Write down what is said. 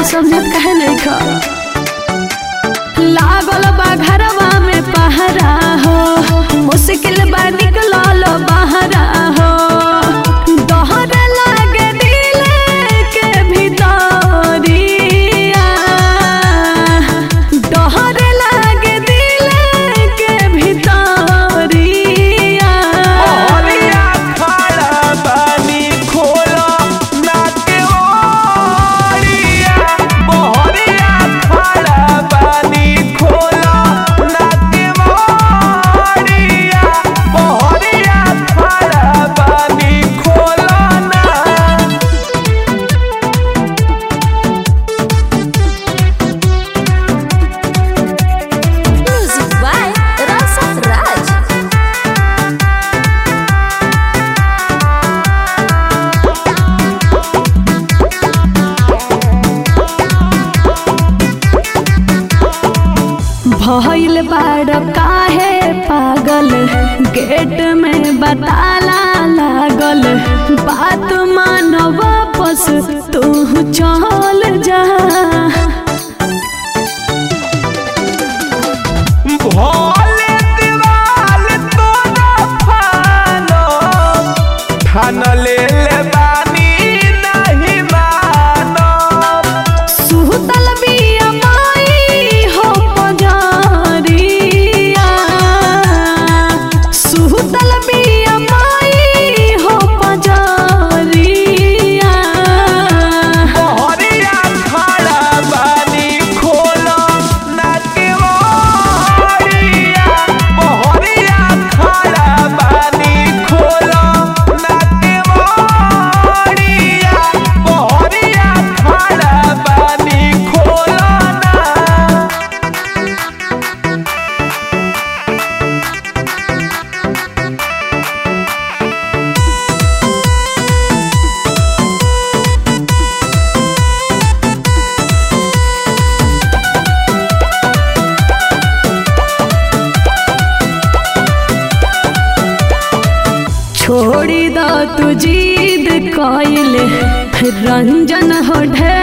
समझत कहे नहीं खा लागल बा घरवा में पहरा हो मुश्किल बा निकलल बहरा हो दहर लागे दिल के भीतरिया दहर लागे दिल के भीतरिया मोहरिया खड़ा बानी खोला ना के ओरिया मोहरिया खड़ा बानी खोला ना के ओरिया मोहरिया खड़ा बानी खोला ना Music by Rasa Raj. भइल बाड़ काहे पागल गेट में बताला लागल बात मान वापस तू चल जा भोले दीवाल तो न फानो ठान ले ले बानी नहीं मानो सुतल बिया माई हो पजारिया सुतल बिया माई हो पजारिया मोहरिया खड़ा बानी खोलो ना के मोहरिया मोहरिया खड़ा बानी खोलो ना के मोहरिया मोहरिया खड़ा बानी खोलो ना छोड़ी द तू जीद कइले रंजन हो ढे